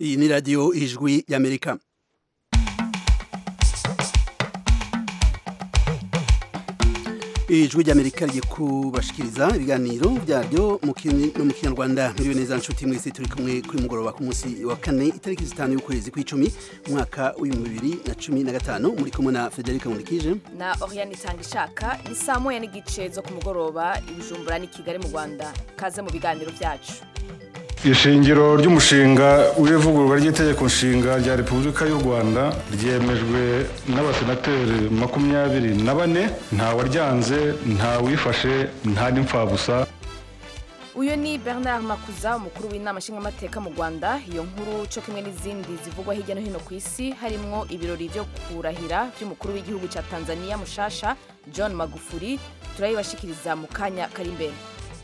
iyi ni radiyo ijwi y'amerika ijwi ry'amerika rigiye kubashikiriza ibiganiro byaryo mu kinyarwanda muriwe neza nshuti mwese turi kumwe kuri mugoroba ku munsi wa kane itariki zitanu y'ukwezi kw'icumi umwaka w'ibihumbi bibiri na cumi na gatanu muri kumwe na federica nkurikije na Oriane Itangishaka ni saa moya n'igice zo ku mugoroba i Bujumbura n'i Kigali mu Rwanda kaze mu biganiro byacu ishingiro ry'umushinga w'ivugururwa ry'itegeko nshinga rya repubulika y'u rwanda ryemejwe n'abasenateri makumyabiri na bane ntawaryanze ntawifashe nta n'imfabusa uyu ni bernard makuza umukuru w'inama nshingamateka mu rwanda iyo nkuru cyo kimwe n'izindi zivugwa hirya no hino ku isi harimwo ibirori byo kurahira by'umukuru w'igihugu cya tanzania mushasha john magufuri turayibashikiriza mu kanya kari imbere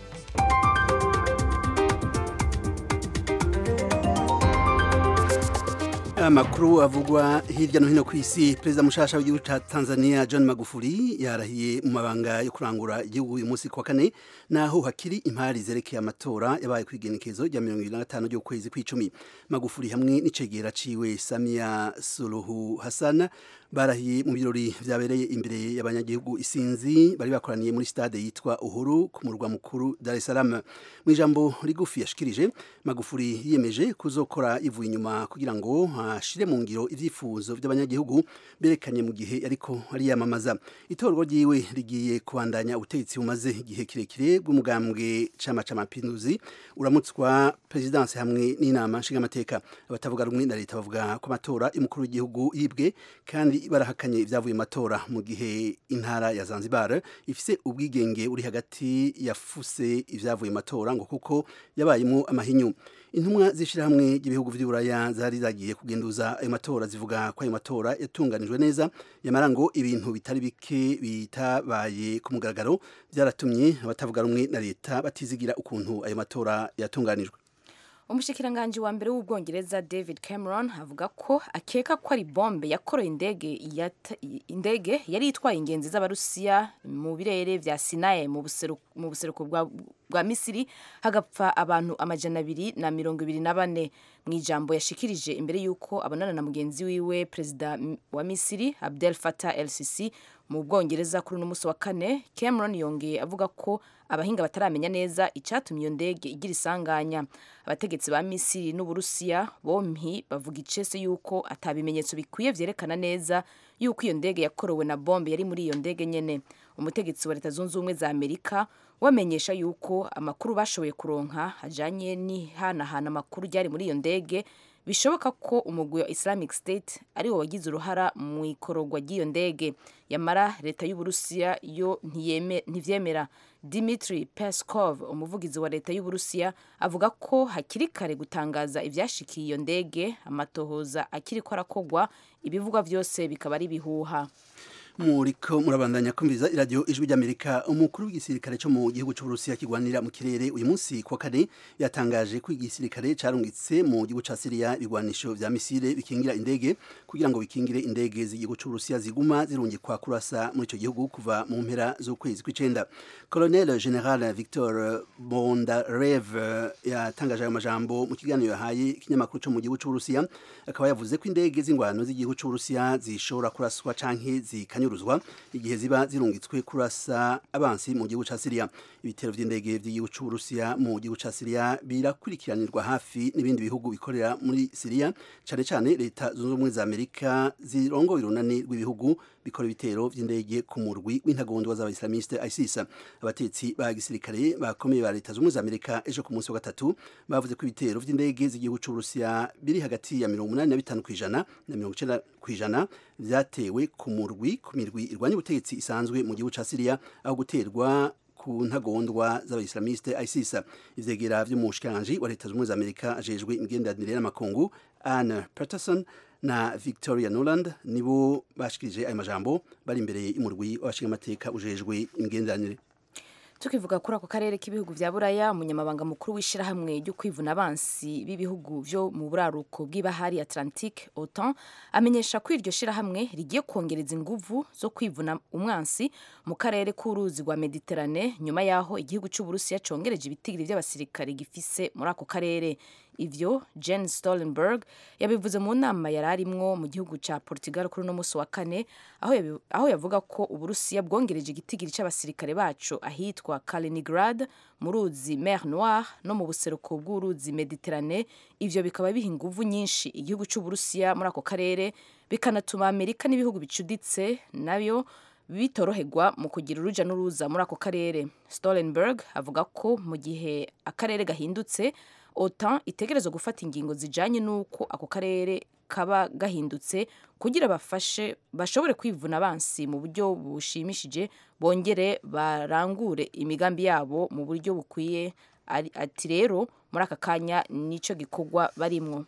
amakuru avugwa hirya no hino ku isi perezida mushasha w'igihugu cya tanzania john magufuli yarahiye mu mabanga yo kurangura igihugu uyu munsi kuwa kane naho hakiri impari zerekeye amatora yabaye ku igenekezo rya mirongo irindwi na gatanu ry'ukwezi kw'icumi magufuli hamwe n'icegera ciwe samia suluhu hassan barahiye mu birori vyabereye imbere y'abanyagihugu isinzi bari bakoraniye muri stade yitwa uhuru ku murwa mukuru dar es salaam mu ijambo rigufi yashikirije magufuli yiyemeje kuzokora ivuye inyuma kugira ngo ashire mu ngiro ivyifuzo vy'abanyagihugu berekanye mu gihe ariko ariyamamaza itorwa ryiwe rigiye kubandanya ubutegetsi bumaze igihe kirekire bw'umugambwe cama c'amapinduzi uramutswa perezidansi hamwe n'inama nshingamateka abatavuga rumwe na leta bavuga ko amatora y'umukuru w'igihugu yibwe kandi barahakanye ibyavuye matora mu gihe intara ya Zanzibar ifise ubwigenge uri hagati yafuse ibyavuye matora ngo kuko yabayemo amahinyu intumwa z'ishyirahamwe ry'ibihugu by'uburaya zari zagiye kugenduza ayo matora zivuga ko ayo matora yatunganijwe neza yamara ngo ibintu bitari bike bitabaye ku mugaragaro byaratumye abatavuga rumwe na leta batizigira ukuntu ayo matora yatunganijwe umushikiranganji wa mbere w'ubwongereza david cameron avuga ko akeka ko ari bombe yakoroye indege indege yari itwaye ingenzi z'abarusiya mu birere vya sinaye mu buseruko bwa misiri hagapfa abantu amajana abiri na mirongo ibiri na bane mu ijambo yashikirije imbere y'uko abonana na mugenzi wiwe perezida wa misiri abdel fatah el sisi mu bwongereza kuri uno munsi wa kane cameron yongeye avuga ko abahinga bataramenya neza icyatumye iyo ndege igira isanganya abategetsi ba misiri n'uburusiya bompi bavuga icese yuko atabimenyetso bikwiye vyerekana neza yuko iyo ndege yakorowe na bombe yari muri iyo ndege nyene umutegetsi wa leta zunze ubumwe za amerika wamenyesha yuko amakuru bashoboye kuronka ajanye n'ihanahana amakuru ryari muri iyo ndege bishoboka ko umugwi wa Islamic State ari wo wagize uruhara mu ikororwa ry'iyo ndege yamara leta y'uburusiya yo ntivyemera Dmitry Peskov umuvugizi wa leta y'uburusiya avuga ko hakiri kare gutangaza ivyashikiye iyo ndege amatohoza akiri ko arakogwa ibivugwa vyose bikaba ari bihuha muriko murabandanya kumviriza iradiyo ijwi ry'amerika umukuru w'igisirikare cyo mu gihugu cy'uburusiya kigwanira mu kirere uyu munsi kuwa kane yatangaje ko igisirikare carungitse mu gihugu ca siriya ibigwanisho vya misile bikingira indege kugira ngo bikingire indege z'igihugu c'uburusiya ziguma zirungikwa kurasa muri ico gihugu kuva mu mpera z'ukwezi kw'icenda colonel general victor bondarev yatangaje ayo majambo mu kiganiro yahaye ikinyamakuru co mu gihugu c'uburusiya akaba yavuze ko indege z'ingwano z'igihugu c'uburusiya zishobora kuraswa canke zikanyura zikanyuruzwa igihe ziba zirungitswe kurasa abansi mu gihugu ca Syria ibitero vy'indege vy'igihugu c'Uburusiya mu gihugu ca Syria birakurikiranirwa hafi n'ibindi bihugu bikorera muri Syria cane cane leta zunze ubumwe za Amerika zirongoye urunani rw'ibihugu bikora ibitero vy'indege ku murwi w'intagondwa z'abaislamiste ISIS abatetsi ba gisirikare bakomeye ba leta zunze ubumwe za Amerika ejo ku munsi wa gatatu bavuze ko ibitero vy'indege z'igihugu c'Uburusiya biri hagati ya 85 kw'ijana na 90 kw'ijana vyatewe ku murwi ku mirwi irwanya ubutegetsi isanzwe mu gihugu ca Syria aho guterwa ku ntagondwa z'abaislamiste ISIS ivyegera vy'umushikiranganji wa leta z'ubumwe za Amerika ajejwe imigenderanire n'amakungu Anne Patterson na Victoria Noland nibo bashikirije ayo majambo bari imbere y'umurwi w'abashingamateka ujejwe imigenderanire tukivuga kuri ako karere k'ibihugu vya buraya umunyamabanga mukuru w'ishirahamwe ryo kwivuna abansi b'ibihugu vyo mu buraruko bw'ibahari atlantique otan amenyesha ko iryo shirahamwe rigiye kongereza inguvu zo kwivuna umwansi mu karere k'uruzi rwa mediterane nyuma yaho igihugu c'uburusiya congereje ibitigiri vy'abasirikare gifise muri ako karere ivyo jen stolenberg yabivuze mu nama yari arimwo mu gihugu ca portugal kuri uno musi wa kane aho, yabi, aho yavuga ko uburusiya bwongereje igitigiri c'abasirikare baco ahitwa kaliningrad mu ruzi mer noir no mu buseruko bw'uruzi mediterane ivyo bikaba biha inguvu nyinshi igihugu c'uburusiya muri ako karere bikanatuma amerika n'ibihugu bicuditse nabyo bitoroherwa mu kugira uruja n'uruza muri ako karere stolenberg avuga ko mu gihe akarere gahindutse otan itegerezwa gufata ingingo zijanye n'uko ako karere kaba gahindutse kugira bafashe bashobore kwivuna abansi mu buryo bushimishije bongere barangure imigambi yabo mu buryo bukwiye ati rero muri aka kanya nico gikorwa barimwo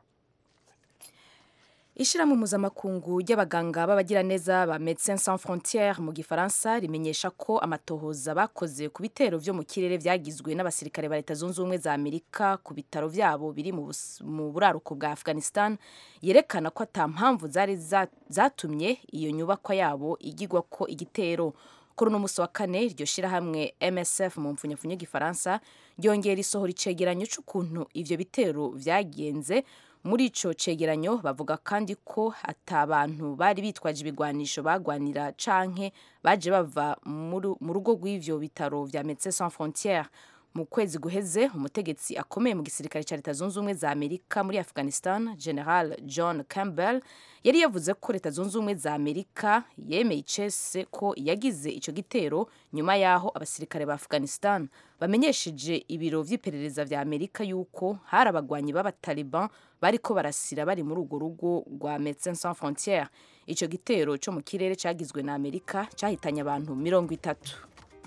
Ishirahamwe mpuzamakungu ry'abaganga b'abagiraneza ba Médecins Sans Frontières mu gifaransa rimenyesha ko amatohoza bakoze ku bitero vyo mu kirere vyagizwe n'abasirikare ba Leta Zunze Ubumwe za Amerika ku bitaro vyabo biri mu buraruko bwa Afghanistan yerekana ko ata mpamvu zari zatumye iyo nyubakwa yabo igirwa ko igitero kuri uno musi wa kane iryo shirahamwe MSF mu mpfunyapfunyo y'igifaransa ryongera isohora icegeranyo c'ukuntu ivyo bitero vyagenze muri ico cegeranyo bavuga kandi ko ata abantu bari bitwaje ibigwanisho bagwanira canke baje bava mu rugo rw'ivyo bitaro vya Médecins Sans Frontières mu kwezi guheze umutegetsi akomeye mu gisirikare cya leta zunze ubumwe za amerika muri afghanistan general john campbell yari yavuze ko leta zunze ubumwe za amerika yemeye icese ko yagize icyo gitero nyuma y'aho abasirikare ba afghanistan bamenyesheje ibiro vy'iperereza vya amerika yuko hari abagwanyi b'abataliban bariko barasira bari muri urwo rugo rwa Médecins Sans Frontières ico gitero co mu kirere cagizwe na Amerika cahitanye abantu mirongo itatu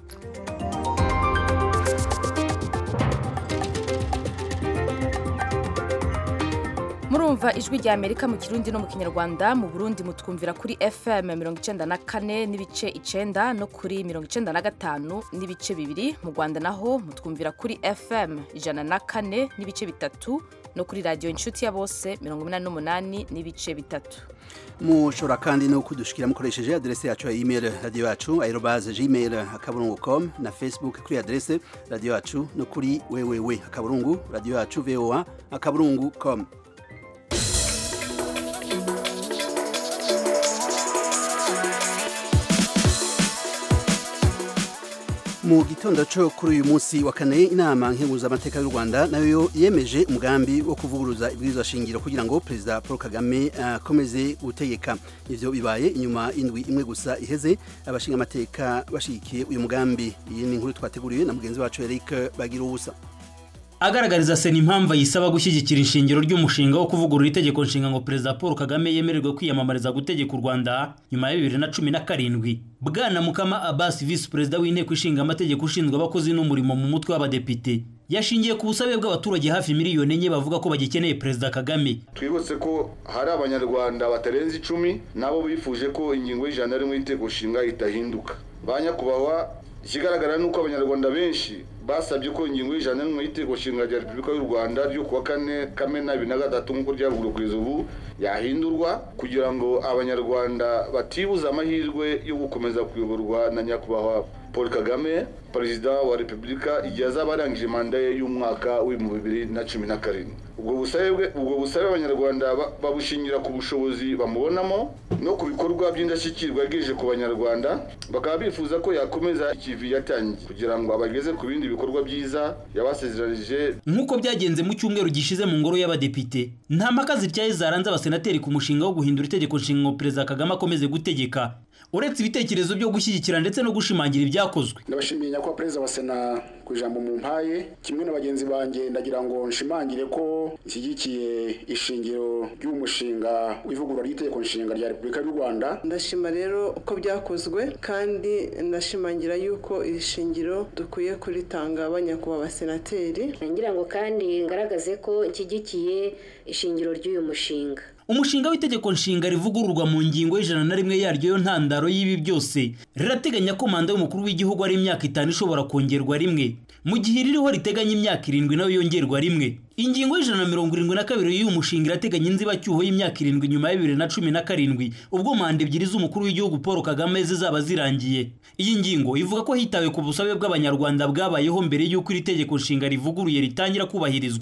murumva ijwi rya amerika mu kirundi no mu kinyarwanda mu burundi mutwumvira kuri fm mirongo icenda na kane n'ibice icenda no kuri mirongo icenda na gatanu n'ibice bibiri mu rwanda naho mutwumvira kuri fm ijana na kane n'ibice bitatu no kuri radiyo inshuti ya bose mirongo inani n'umunani n'ibice bitatu mushobora kandi no kudushikira mukoresheje adrese yacu ya email radio yacu aerobaze gmail akaburungu com na facebook kuri adrese radio yacu no kuri wewewe akaburungu radio yacu voa akaburungu com mu gitondo cyo kuri uyu munsi wa kane inama nkenguzamateka y'u rwanda nayo yemeje umugambi wo kuvuguruza ibwirizwa shingiro kugira ngo perezida paul kagame akomeze uh, gutegeka ivyo bibaye inyuma indwi imwe gusa iheze abashinga amateka bashigikiye uyu mugambi iyi ni inkuru twateguriwe na mugenzi wacu eric bagira ubusa agaragariza sena impamvu ayisaba gushyigikira ishingiro ry'umushinga wo kuvugurura itegeko nshinga ngo perezida paul kagame yemererwe kwiyamamariza gutegeka u rwanda nyuma ya bibiri na cumi na karindwi bwana mukama abasi visi perezida w'inteko ishinga amategeko ushinzwe abakozi n'umurimo mu mutwe w'abadepite yashingiye ku busabe bw'abaturage hafi miliyoni enye bavuga ko bagikeneye perezida kagame twibutse ko hari abanyarwanda batarenze icumi nabo bifuje ko ingingo y'ijana rimwe y'inteko nshinga itahinduka ba nyakubahwa ikigaragara ni uko abanyarwanda benshi basabye ko ingingo y'ijana n'imwe y'iteko nshinga rya repubulika y'u rwanda ryo kuwa kane kamena bibiri na gatatu nk'uko ryavuguruwe kugeza ubu yahindurwa kugira ngo abanyarwanda batibuza amahirwe yo gukomeza kuyoborwa na nyakubahwa paul kagame perezida wa repubulika igihe azaba arangije manda ye y'umwaka w'ibihumbi bibiri na cumi na karindwi ubwo busabe ubwo busabe abanyarwanda babushingira ku bushobozi bamubonamo no ku bikorwa by'indashyikirwa yagejeje ku banyarwanda bakaba bifuza ko yakomeza ikivi yatangiye kugira ngo abageze ku bindi bikorwa byiza yabasezeranije nk'uko byagenze mu cyumweru gishize mu ngoro y'abadepite nta mpaka zityaye zaranze abasenateri ku mushinga wo guhindura itegeko nshinga ngo perezida kagame akomeze gutegeka uretse ibitekerezo byo gushyigikira ndetse no gushimangira ibyakozwe ndabashimiye nyakubahwa perezida wa sena ku ijambo mu mpaye kimwe na bagenzi banjye ndagira ngo nshimangire ko ishyigikiye ishingiro ry'umushinga w'ivugurura ry'itegeko nshinga rya repubulika y'u rwanda ndashima rero uko byakozwe kandi ndashimangira yuko iri shingiro dukwiye kuritanga abanyakubahwa abasenateri ngira ngo kandi ngaragaze ko nshyigikiye ishingiro ry'uyu mushinga umushinga w'itegeko nshinga rivugururwa mu ngingo y'ijana na rimwe yaryo yo ntandaro y'ibi byose rirateganya ko manda y'umukuru w'igihugu ari imyaka itanu ishobora kongerwa rimwe mu gihe ririho riteganya imyaka irindwi nayo yongerwa rimwe ingingo y'ijana na mirongo irindwi na kabiri y'uyu mushinga irateganya inzibacyuho y'imyaka irindwi nyuma ya bibiri na cumi na karindwi ubwo manda ebyiri z'umukuru w'igihugu paul kagame zizaba zirangiye iyi ngingo ivuga ko hitawe ku busabe bw'abanyarwanda bwabayeho mbere y'uko iri tegeko nshinga rivuguruye ritangira kubahirizwa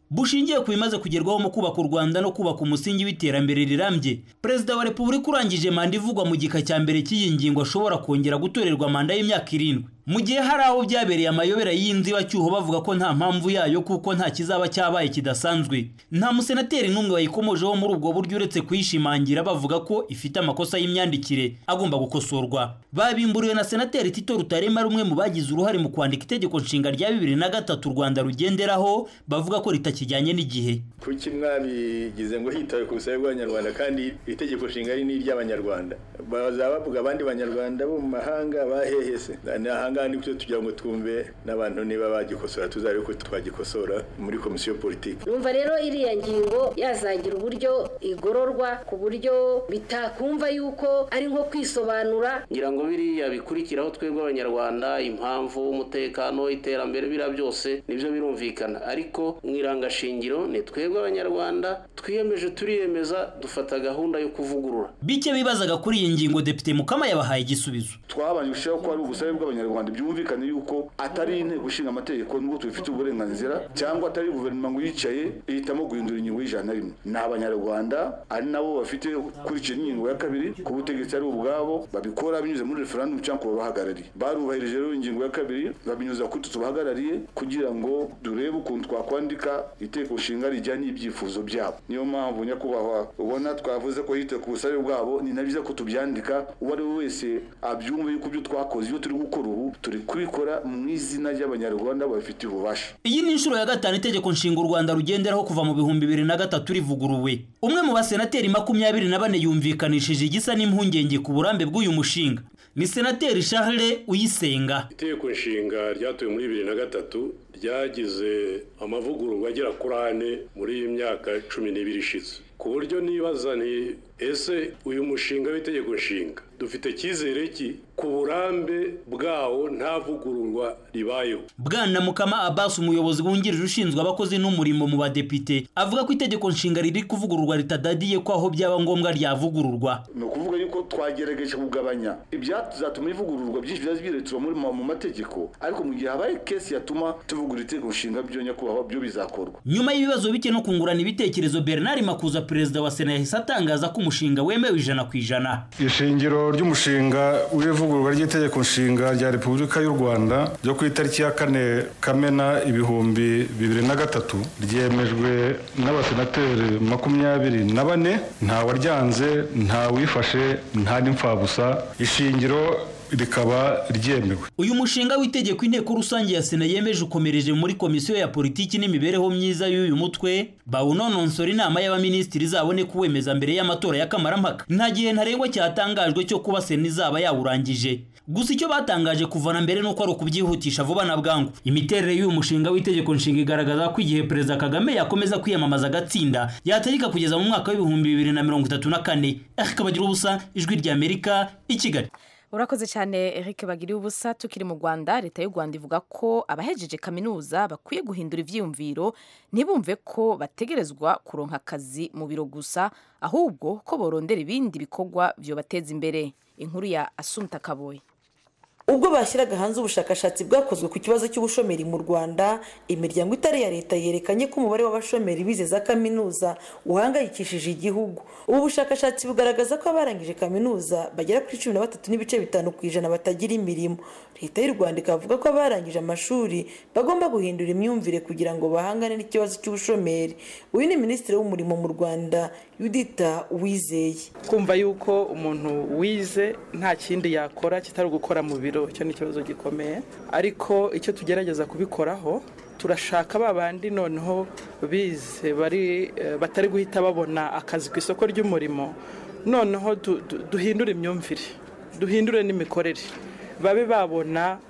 bushingiye ku bimaze kugerwaho mu kubaka u rwanda no kubaka umusingi w'iterambere rirambye perezida wa repubulika urangije manda ivugwa mu gika cya mbere cy'iyi ngingo ashobora kongera gutorerwa manda y'imyaka irindwi mu gihe hari aho byabereye amayobera y'inzibacyuho bavuga ko nta mpamvu yayo kuko nta kizaba cyabaye kidasanzwe nta musenateri n'umwe wayikomojeho muri ubwo buryo uretse kuyishimangira bavuga ko ifite amakosa y'imyandikire agomba gukosorwa babimburiwe na senateri tito rutarema rumwe mu bagize uruhare mu kwandika itegeko nshinga rya bibiri na gatatu u rwanda rugenderaho bavuga ko ritakijyanye n'igihe kuki mwabigize ngo hitawe ku busabe bw'abanyarwanda kandi itegeko nshinga ari n'iry'abanyarwanda bazaba bavuga abandi banyarwanda bo mu mahanga bahehese ahanga ni byo tugira ngo twumve n'abantu niba bagikosora tuzabe ko twagikosora muri komisiyo politiki numva rero iriya ngingo yazagira uburyo igororwa ku buryo bitakumva yuko ari nko kwisobanura ngira ngo biriya bikurikiraho twebwe abanyarwanda impamvu umutekano iterambere biriya byose nibyo birumvikana ariko mu irangashingiro ni twebwe abanyarwanda twiyemeje turiyemeza dufata gahunda yo kuvugurura bike bibazaga kuri iyi ngingo depite mukama yabahaye igisubizo twabanje gushyiraho ko ari ubusabe bw'abanyarwanda byumvikane yuko atari inteko ishinga amategeko nubwo tubifitiye uburenganzira cyangwa atari guverinoma ngo yicaye ihitamo guhindura ingingo y'ijana na rimwe ni abanyarwanda ari nabo bafite kurikira ingingo ya kabiri ku butegetsi ari ubwabo babikora binyuze muri referendum cyangwa ku babahagarariye barubahirije rero ingingo ya kabiri babinyuza kuri tubahagarariye kugira ngo durebe ukuntu twakwandika iteko nshinga rijyanye n'ibyifuzo byabo niyo mpamvu nyakubahwa ubona twavuze ko hite ku busabe bwabo ni na byiza ko tubyandika uwo ari we wese abyumve yuko ibyo twakoze iyo turi gukora ubu turi kubikora mu izina ry'abanyarwanda babifitiye ububasha iyi ni inshuro ya gatanu itegeko nshinga u rwanda rugenderaho kuva mu bihumbi bibiri na gatatu rivuguruwe umwe mu basenateri makumyabiri na bane yumvikanishije igisa n'impungenge ku burambe bw'uyu mushinga ni senateri charles uyisenga itegeko nshinga ryatowe muri bibiri na gatatu ryagize amavugururwa agera kuri ane muri iyi myaka cumi n'ibiri ishize ku buryo nibaza ni ese uyu mushinga w'itegeko nshinga dufite icyizere ki ku burambe bwawo nta vugururwa ribayeho bwana mukama abbas umuyobozi wungirije ushinzwe abakozi n'umurimo mu badepite avuga ko itegeko nshinga riri kuvugururwa ritadadiye ko aho byaba ngombwa ryavugururwa ni ukuvuga yuko twagerageje kugabanya ibyatuma ivugururwa byinshi byaje biretura muri mu mategeko ariko mu gihe habaye kesi yatuma tuvugurura itegeko nshinga byo nyakubahwa byo bizakorwa nyuma y'ibibazo bike no kungurana ibitekerezo bernard makuza perezida wa sena yahise atangaza ko umushinga wemewe ijana ku ijana ishingiro ry'umushinga w'ivugururwa ry'itegeko nshinga rya repubulika y'u rwanda ryo ku itariki ya kane kamena ibihumbi bibiri na gatatu ryemejwe n'abasenateri makumyabiri na bane nta waryanze nta wifashe nta n'imfabusa ishingiro rikaba ryemewe uyu mushinga w'itegeko inteko rusange ya sena yemeje ukomereje muri komisiyo ya politiki n'imibereho myiza y'uyu mutwe bawunononsora inama y'abaminisitiri izabone kuwemeza mbere y'amatora y'akamarammpaka nta gihe ntarengwa cyatangajwe cyo kuba sena izaba yawurangije gusa icyo batangaje kuvana mbere nuko ari ukubyihutisha vuba na bwangu imiterere y'uyu mushinga w'itegeko nshinga igaragaza ko igihe perezida kagame yakomeza kwiyamamaza agatsinda yategeka kugeza mu mwaka w'ibihumbi bibiri na mirongo itatu na kane akabagira ubusa ijwi ry'amerika i kigali urakoze cyane Eric bagiriye ubusa tukiri mu rwanda leta y'u rwanda ivuga ko abahejeje kaminuza bakwiye guhindura ibyiyumviro ntibumve ko bategerezwa kuronka akazi mu biro gusa ahubwo ko borondera ibindi bikorwa byobateza imbere inkuru ya asumta kaboye ubwo bashyiraga hanze ubushakashatsi bwakozwe ku kibazo cy'ubushomeri mu rwanda imiryango itari iya leta yerekanye ko umubare w'abashomeri bize za kaminuza uhangayikishije igihugu ubu bushakashatsi bugaragaza ko abarangije kaminuza bagera kuri cumi na batatu n'ibice bitanu ku ijana batagira imirimo leta y'u rwanda ikavuga ko abarangije amashuri bagomba guhindura imyumvire kugira ngo bahangane n'ikibazo cy'ubushomeri uyu ni minisitiri w'umurimo mu rwanda yudita wizeye kumva yuko umuntu wize nta kindi yakora kitari ugukora mu biro icyo ni ikibazo gikomeye ariko icyo tugerageza kubikoraho turashaka ba bandi noneho bize bari batari guhita babona akazi ku isoko ry'umurimo noneho duhindure imyumvire duhindure n'imikorere babe babona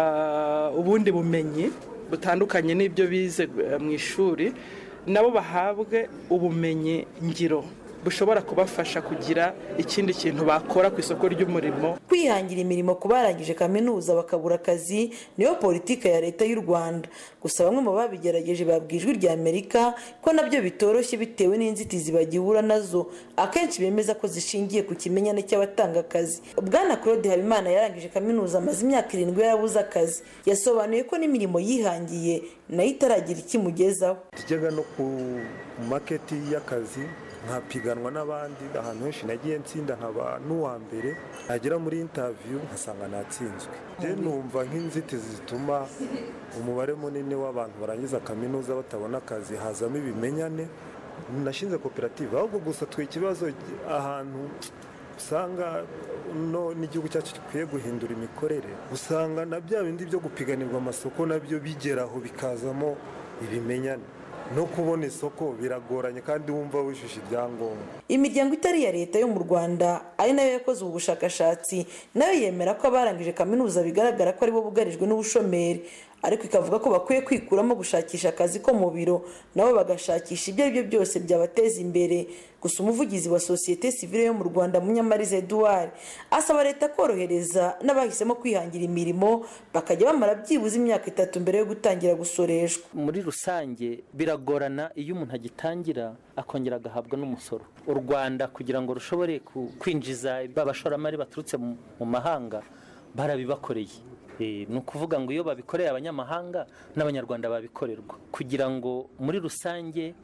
ubundi bumenyi butandukanye n'ibyo bize mu ishuri nabo bahabwe ubumenyi ngiro bushobora kubafasha kugira ikindi kintu bakora ku isoko ry'umurimo kwihangira imirimo ku barangije kaminuza bakabura akazi niyo politiki ya leta y'u rwanda gusa bamwe mu babigerageje babwiye ijwi rya amerika ko nabyo bitoroshye bitewe n'inzitizi bagihura nazo akenshi bemeza ko zishingiye ku kimenyane cy'abatanga akazi bwana claude habimana yarangije kaminuza amaze imyaka irindwi yarabuze akazi yasobanuye ko n'imirimo yihangiye nayo itaragira ikimugezaho tujyaga no ku maketi y'akazi nkapiganwa n'abandi ahantu henshi nagiye nsinda nkaba n'uwa mbere nagera muri intaviyu nkasanga natsinzwe rero numva nk'inzitizi zituma umubare munini w'abantu barangiza kaminuza batabona akazi hazamo ibimenyane nashinze koperative ahubwo gusa twe ikibazo ahantu usanga no n'igihugu cyacu gikwiye guhindura imikorere usanga na bya bindi byo gupiganirwa amasoko nabyo bigeraho bikazamo ibimenyane no kubona isoko biragoranye kandi wumva wujuje ibyangombwa imiryango itari iya leta yo mu rwanda ari nayo yakoze ubu bushakashatsi nayo yemera ko abarangije kaminuza bigaragara ko aribo bugarijwe n'ubushomeri ariko ikavuga ko bakwiye kwikuramo gushakisha akazi ko mu biro nabo bagashakisha ibyo ari byo byose byabateza imbere gusa umuvugizi wa sosiyete sivile yo mu rwanda munyamariza eduard asaba leta korohereza n'abahisemo kwihangira imirimo bakajya bamara byibuze imyaka itatu mbere yo gutangira gusoreshwa muri rusange biragorana iyo umuntu agitangira akongera agahabwa n'umusoro u rwanda kugira ngo rushobore kwinjiza abashoramari baturutse mu mahanga barabibakoreye ni ukuvuga ngo iyo babikoreye abanyamahanga n'abanyarwanda babikorerwa kugira ngo muri rusange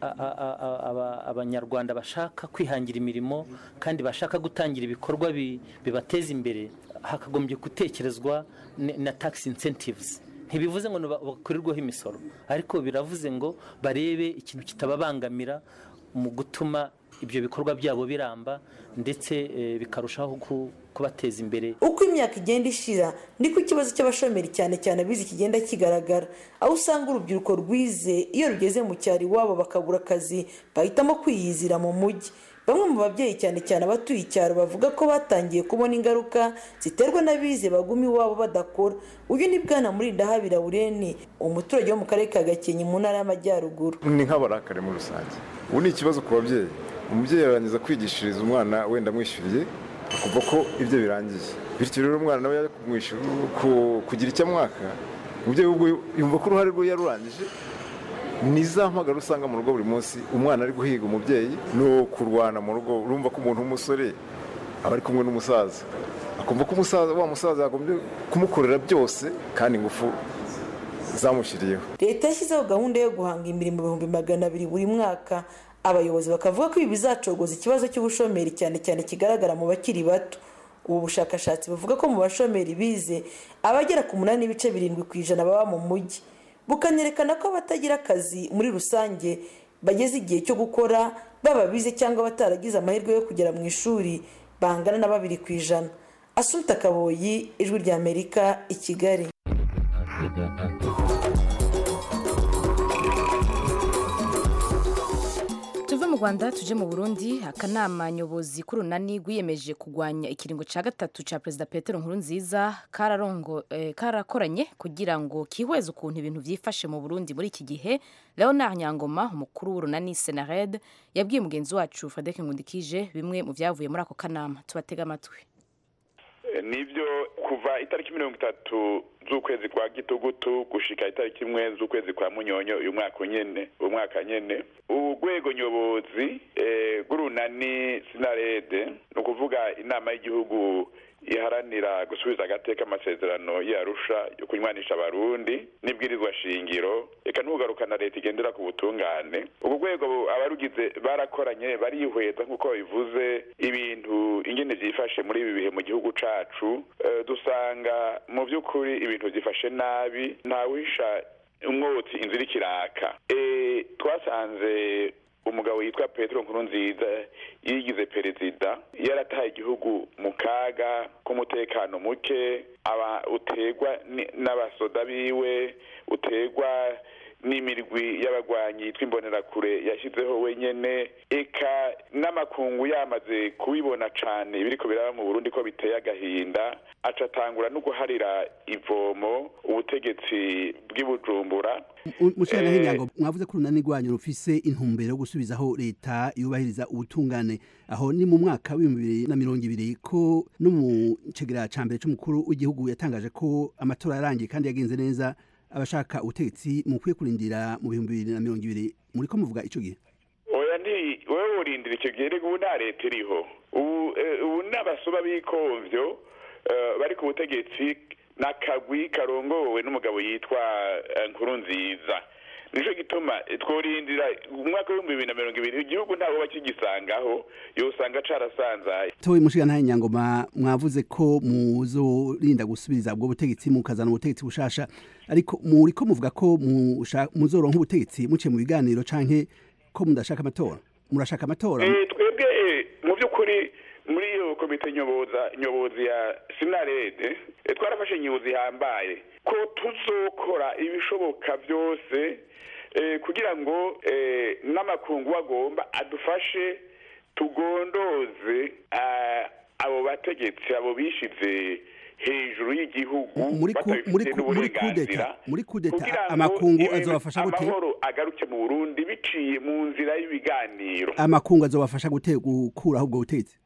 abanyarwanda bashaka kwihangira imirimo kandi bashaka gutangira ibikorwa bibateza imbere hakagombye gutekerezwa na tax incentives ntibivuze ngo bakurirweho imisoro ariko biravuze ngo barebe ikintu kitababangamira mu gutuma ibyo bikorwa byabo biramba ndetse bikarushaho kubateza imbere uko imyaka igenda ishira niko ikibazo cy'abashomeri cyane cyane abizi kigenda kigaragara aho usanga urubyiruko rwize iyo rugeze mu cyaro iwabo bakabura akazi bahitamo kwiyizira mu mujyi bamwe mu babyeyi cyane cyane abatuye icyaro bavuga ko batangiye kubona ingaruka ziterwa n'abize baguma iwabo badakora uyu ni bwana muri ndahabira bureni umuturage wo mu karere ka gakenke mu ntara y'amajyaruguru ni nk'abarakare muri rusange ubu ni ikibazo ku babyeyi umubyeyi yarangiza kwigishiriza umwana wenda amwishyuriye akumva ko ibyo birangiye bityo rero umwana nawe yajya kugira icyo amwaka umubyeyi yumva ko uruhare rwe yarurangije ni za mpagara usanga mu rugo buri munsi umwana ari guhiga umubyeyi no kurwana mu rugo urumva ko umuntu w'umusore aba ari kumwe n'umusaza akumva ko umusaza wa musaza yagombye kumukorera byose kandi ingufu zamushyiriyeho leta yashyizeho gahunda yo guhanga imirimo ibihumbi magana abiri buri mwaka abayobozi bakavuga ko ibi bizacogoza ikibazo cy'ubushomeri cyane cyane kigaragara mu bakiri bato ubu bushakashatsi buvuga ko mu bashomeri bize abagera ku munani n'ibice birindwi ku ijana baba mu mujyi bukanerekana ko abatagira akazi muri rusange bageze igihe cyo gukora baba bize cyangwa bataragize amahirwe yo kugera mu ishuri bangana na babiri ku ijana asunika kaboyi ijwi ry'amerika i kigali tuve mu rwanda tuje mu burundi akanama nyobozi k'urunani rwiyemeje kurwanya ikiringo cya gatatu cya perezida petero nkurunziza karakoranye kugira ngo kihweze ukuntu ibintu byifashe mu burundi muri iki gihe leonard nyangoma umukuru w'urunani senared yabwiye mugenzi wacu fadeke nkundikije bimwe mu byavuye muri ako kanama tubatega amatwi nibyo kuva itariki mirongo itatu z'ukwezi kwa gitugutu gushika itariki imwe z'ukwezi kwa munyonyo uyu mwaka nyene uyu mwaka nyene urwego nyobozi rw'urunani sinarede ni ukuvuga inama y'igihugu iharanira gusubiza agateka amasezerano yarusha yo kunywanisha abarundi n'ibwirizwa shingiro reka ntugarukana leta igendera ku butungane urwo rwego abarugize barakoranye barihweza nk'uko bivuze ibintu ingene byifashe muri ibi bihe mu gihugu cacu dusanga mu by'ukuri ibintu byifashe nabi ntawisha umwotsi inzira ikiraka twasanze umugabo yitwa petero nkurunziza yigize perezida yarataye igihugu mu kaga k'umutekano muke aba utegwa n'abasoda biwe utegwa n'imirwi y'abagwanyi yitwa imbonerakure yashyizeho wenyene eka n'amakungu yamaze kubibona cane ibiriko biraba mu burundi ko biteye agahinda aca atangura no guharira ivomo ubutegetsi bw'i bujumbura mushikana hinyango mwavuze ko urunani rwanyu rufise intumbero yo gusubizaho leta yubahiriza ubutungane aho ni mu mwaka w'ibihumbi bibiri na mirongo ibiri ko no mu cegera ca mbere c'umukuru w'igihugu yatangaje ko amatora yarangiye kandi yagenze neza abashaka ubutegetsi mukwiye kurindira mu bihumbi bibiri na mirongo ibiri muriko muvuga ico gihe oya nti wewe urindira icyo gihe rego ubu nta leta iriho ubu eh, ubu n'abasoma b'ikomvyo eh, bari ku butegetsi n'akagwi karongowe n'umugabo yitwa eh, nkurunziza nico gituma eh, tworindira umwaka w'ibihumbi bibiri na mirongo ibiri igihugu ntawe bakigisangaho yosanga carasanzaye towe mushikana hinyangoma mwavuze ko muzorinda gusubiriza ubwo butegetsi mukazana ubutegetsi bushasha ariko muriko muvuga ko musha- muzoronka ubutegetsi muciye mu biganiro canke ko mudashaka amatora murashaka amatora Eh, twebwe eh, mu by'ukuri muri iyo komite nyoboza nyobozi ya sinarede eh, twarafashe inyobozi ihambaye ko tuzokora ibishoboka byose eh, kugira ngo eh, n'amakungu agomba adufashe tugondoze ah, abo bategetsi abo bishize hejuru y'igihugu muri ku- muri batabifitiye ku- muri n'uburenganzira kudeta muri kudeta kugira ngo amakungu ibintu- azobafasha gute amahoro agaruke mu burundi biciye mu nzira y'ibiganiro amakungu azobafasha gute gukuraho ubwo butegetsi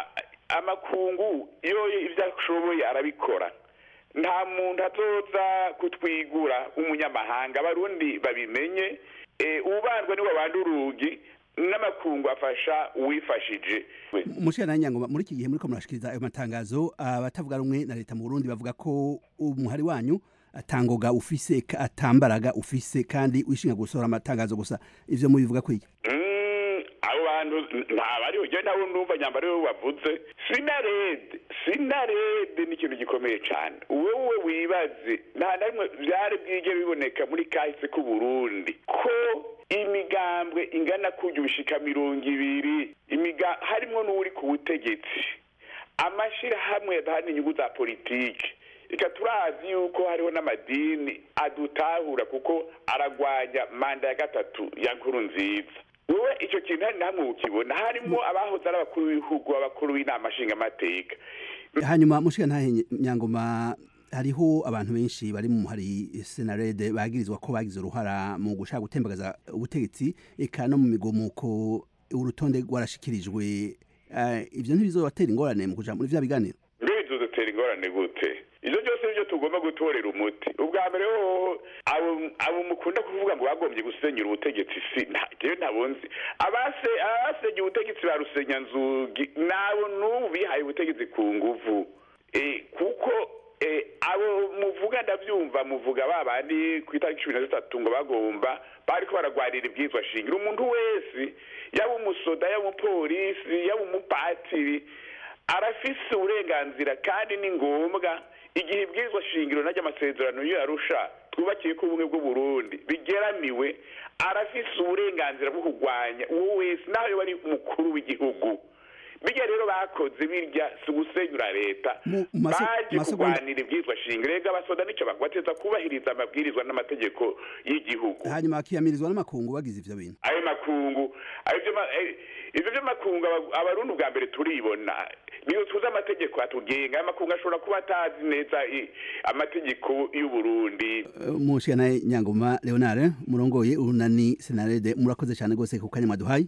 amakungu iyo ibyo ashoboye arabikora nta muntu azoza kutwigura umunyamahanga abarundi babimenye eh, ubandwa niwe abanda urugi n'amakungu afasha uwifashije mushikana hinyangoma muri iki gihe muriko murashikiriza ayo matangazo abatavuga rumwe na leta mu Burundi bavuga ko umuhari wanyu atangoga ufise ka- atambaraga ufise kandi wishinga gusohora amatangazo gusa ivyo mubivuga kwiki Mm, abo bantu ntabariho je nabo ndumva nyamba ariwe wavuze sinarede sinarede ni ikintu gikomeye cyane wowe wibaze nta na rimwe byari bwige biboneka muri kahise k'u Burundi ko imigambwe ingana kujya ubishika mirongo ibiri imiga harimwo n'uri ku butegetsi amashirahamwe yadahana inyungu za politiki reka turazi yuko hariho n'amadini adutahura kuko aragwanya manda ya gatatu ya nkuru nziza wowe icyo kintu hari namwe ukibona harimo abahoze ari abakuru b'ibihugu abakuru b'inama nshingamateka hanyuma mushikana hinyangoma hariho abantu benshi bari mu muhari senarede bagirizwa ko bagize uruhara mu gushaka gutembagaza ubutegetsi eka no mu migomuko urutonde rwarashikirijwe Eh, ivyo ntibizobatera ingorane mu kuja muri vya biganiro mbere bizodutera ingorane gute ibyo byose nibyo tugomba gutorera umuti ubwa mbere hoho abo abo mukunda kuvuga ngo bagombye gusenyera ubutegetsi si nta- jewe ntabonzi abase abasenye ubutegetsi ba rusenyanzugi nabo n'ubu bihaye ubutegetsi ku nguvu Eh, kuko eh, abo muvuga ndabyumva muvuga ba bandi ku itariki cumi na zitatu ngo bagomba bariko baragwanira ibwirizwa shingiro umuntu wese yaba umusoda yaba umupolisi yaba umupatiri arafise uburenganzira kandi ni ngombwa igihe ibwirizwa shingiro najya amasezerano yo yarusha twubakiye ko ubumwe bw'uburundi bigeramiwe arafise uburenganzira bwo kurwanya uwo wese naho yoba ari umukuru w'igihugu bijya rero bakoze birya si ugusenyura leta Mu- mu maso- baje masegonda- kurwanira ibwirizwa shingiro rega abasoda nicyo bateza kubahiriza amabwirizwa n'amategeko y'igihugu hanyuma bakiyamirizwa n'amakungu bagize ivyo bintu ayo makungu ayo byo ma- eh, ivyo vy'amakungu aba- abarundi ubwa mbere turibona niyo tuzi amategeko atugenga ayo makungu ashobora kuba atazi neza i- amategeko y'uburundi mushikana nyangoma leonard murongoye urunani senarede murakoze cyane rwose ku kanya mwaduhaye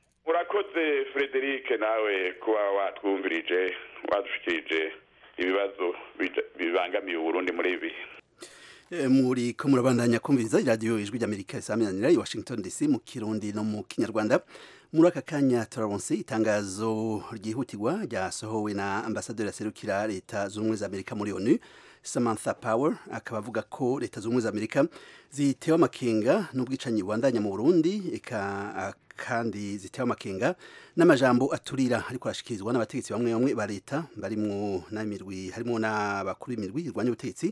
urakoze frederic nawe kuba watwumvirije wadushikirije ibibazo bija- bibangamiye uburundi muri ibi Eh, muri ko murabandanya kumviriza iradiyo ijwi ry'amerika isaminanira i washington dc mu kirundi no mu kinyarwanda muri aka kanya turaronse itangazo ryihutirwa ryasohowe na ambasaderi aserukira leta zunze ubumwe za amerika muri onu samantha power akaba avuga ko leta zunze ubumwe za amerika zitewe amakenga n'ubwicanyi bubandanya mu burundi eka kandi zitewe amakenga n'amajambo aturira ariko arashikirizwa n'abategetsi bamwe bamwe ba leta barimwo n'amirwi harimo n'abakuru b'imirwi irwanya ubutegetsi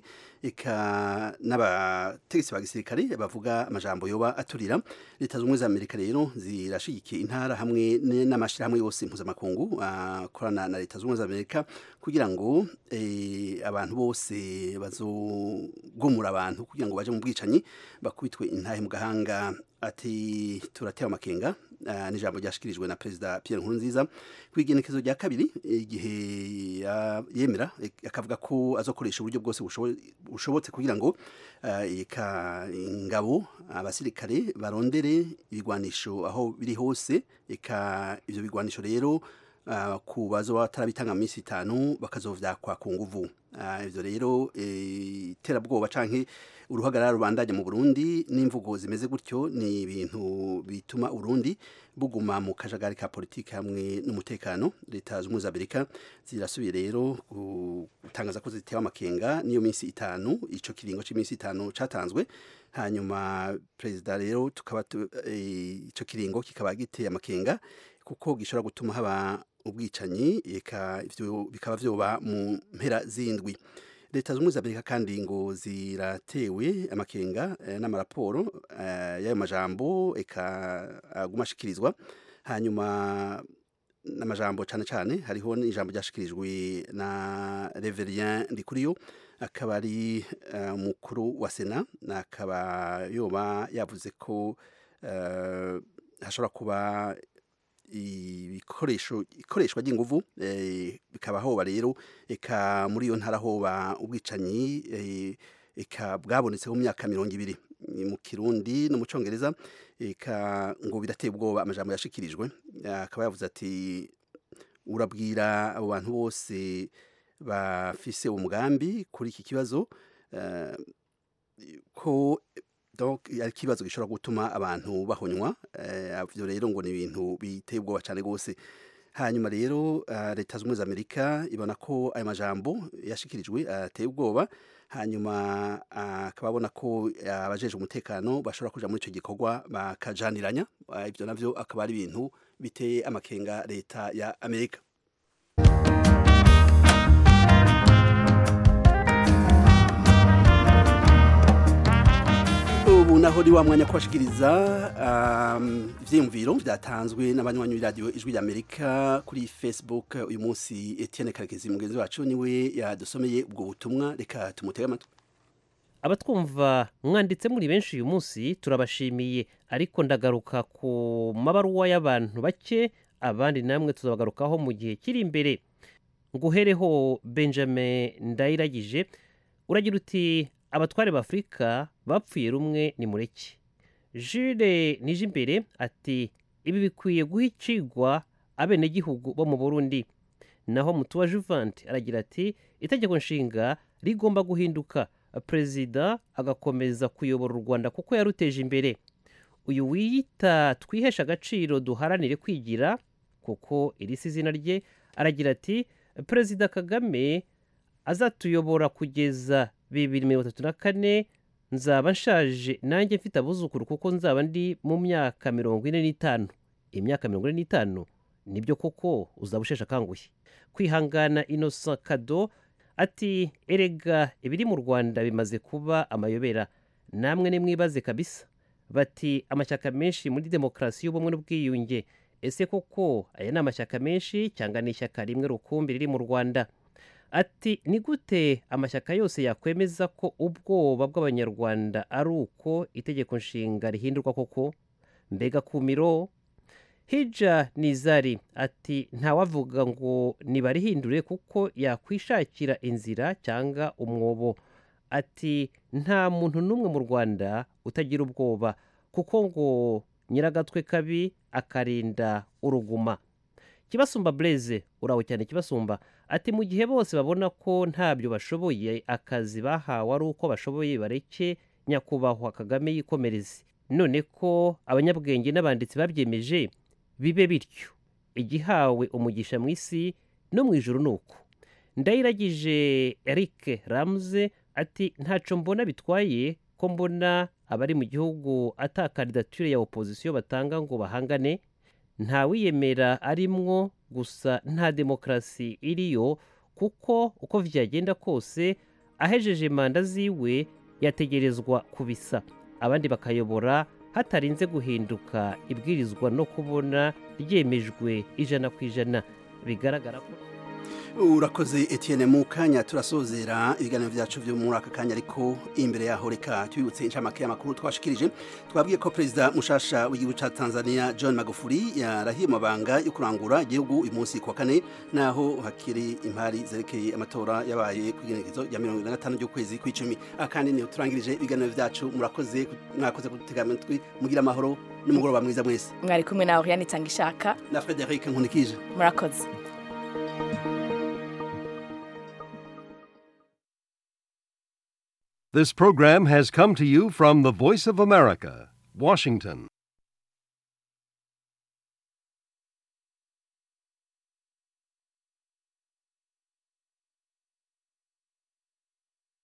eka n'abategetsi ba gisirikare bavuga amajambo yoba aturira leta zunze ubumwe za amerika rero zirashigikiye intambwe ntara hamwe n'amashyirahamwe yose mpuzamakungu akorana na leta zunze ubumwe za amerika kugira ngo abantu bose bazogomura abantu kugira ngo baje mu bwicanyi bakubitwe intahe mu gahanga ati turatewe amakenga n'ijambo ryashyikirijwe na perezida Pierre Nkurunziza ku igenekezo rya kabiri igihe yemera akavuga ko azokoresha uburyo bwose bushobotse kugira ngo eka ingabo abasirikare barondere ibigwanisho aho biri hose eka ibyo bigwanisho rero ku bazo batarabitanga mu minsi itanu bakazovyakwa ku nguvu ivyo rero iterabwoba canke uruhagarara rubandanya mu Burundi n'imvugo zimeze gutyo ni ibintu bituma Burundi buguma mu kajagari ka politiki hamwe n'umutekano leta z'umwe za Amerika zirasubiye rero gutangaza ko zitewe amakenga niyo minsi itanu ico kiringo c'iminsi itanu catanzwe hanyuma perezida rero tukaba ico kiringo kikaba giteye amakenga kuko gishobora gutuma haba ubwicanyi eka ivyo bikaba vyoba mu mpera zindwi leta z'ubumwe za amerika kandi ngo ziratewe amakenga eh, n'amaraporo eh, y'ayo majambo eka aguma ashikirizwa hanyuma n'amajambo cyane cyane hariho n'ijambo ryashikirijwe na reverien ndikuriyo akaba ari umukuru uh, wa sena akaba yoba yavuze ko uh, hashobora kuba ibikoresho ikoreshwa ry'inguvu bikaba hoba rero eka muri iyo ntara hoba ubwicanyi eka bwabonetse mu myaka mirongo ibiri mu kirundi no mu cyongereza eka ngo birateye ubwoba amajambo yashikirijwe akaba yavuze ati urabwira abo bantu bose bafise umugambi kuri iki kibazo ko donc ari kibazo gishobora gutuma abantu bahonywa ivyo rero ngo ni ibintu biteye ubwoba cyane gose hanyuma rero leta z'ubumwe za amerika ibona ko ayo majambo yashikirijwe ateye ubwoba hanyuma akaba abona ko abajeje umutekano bashobora kuja muri ico gikorwa bakajaniranya ivyo navyo akaba ari ibintu biteye amakenga leta ya amerika ubu naho ni wa mwanya kubashikiriza ivyiyumviro vyatanzwe n'abanywanyi b'iradiyo ijwi ry'amerika kuri facebook uyu munsi etienne karekezi mugenzi wacu niwe yadusomeye ubwo butumwa reka tumutege amatwi abatwumva mwanditse muri benshi uyu munsi turabashimiye ariko ndagaruka ku mabaruwa y'abantu bake abandi namwe tuzabagarukaho mu gihe kiri imbere nguhereho benjamin ndayiragije uragira uti abatware b'afurika bapfuye rumwe ni mureke jule nije imbere ati ibi bikwiye guha icigwa abenegihugu bo mu burundi naho mutuwa juvanti aragira ati itegeko nshinga rigomba guhinduka perezida agakomeza kuyobora u rwanda kuko yaruteje imbere uyu wiyita twihesha agaciro duharanire kwigira kuko iri si izina rye aragira ati perezida kagame azatuyobora kugeza bibiri mirongo itatu na kane nzaba nshaje nanjye mfite abuzukuru kuko nzaba ndi mu myaka mirongo ine n'itanu imyaka mirongo ine n'itanu nibyo koko uzaba usheshe akanguhe kwihangana inosa kado ati erega ibiri mu rwanda bimaze kuba amayobera namwe nimwibaze kabisa bati amashyaka menshi muri demokarasi y'ubumwe n'ubwiyunge ese koko aya ni amashyaka menshi cyangwa ni ishyaka rimwe rukumbi riri mu rwanda ati ni gute amashyaka yose yakwemeza ko ubwoba bw'abanyarwanda ari uko itegeko nshinga rihindurwa koko mbega kumiro hija nizari ati ntawavuga ngo nibarihindure kuko yakwishakira inzira cyangwa umwobo ati nta muntu n'umwe mu rwanda utagira ubwoba kuko ngo nyiragatwe kabi akarinda uruguma kibasumba bureze uraho cyane kibasumba ati mu gihe bose babona ko ntabyo bashoboye akazi bahawe ari uko bashoboye bareke nyakubahwa kagame yikomereze none ko abanyabwenge n'abanditsi babyemeje bibe bityo igihawe umugisha mu isi no mu ijoro ni uko ndayiragije eric ramuze ati ntaco mbona bitwaye ko mbona abari mu gihugu ata kandidatire ya opozisiyo batanga ngo bahangane nta wiyemera arimwo gusa nta demokarasi iriyo kuko uko vyagenda kose ahejeje manda ziwe yategerezwa kubisa abandi bakayobora hatarinze guhinduka ibwirizwa no kubona ryemejwe ijana ku ijana bigaragara ko urakoze Etienne mu kanya turasozera ibiganiro byacu byo muri aka kanya ariko imbere yaho reka tubibutse inshamake y'amakuru twashikirije twabwiye ko perezida mushasha w'igihugu cya Tanzania John Magufuli yarahiye amabanga yo kurangura igihugu uyu munsi kwa kane naho hakiri impari zerekeye amatora yabaye ku igenekerezo rya mirongo ine na gatanu ry'ukwezi kw'icumi akandi niho turangirije ibiganiro byacu murakoze mwakoze kudutega amatwi mugira amahoro n'umugoroba mwiza mwese mwari kumwe nawe yanitanga ishaka na Frederic Nkunikije murakoze This program has come to you from the Voice of America, Washington.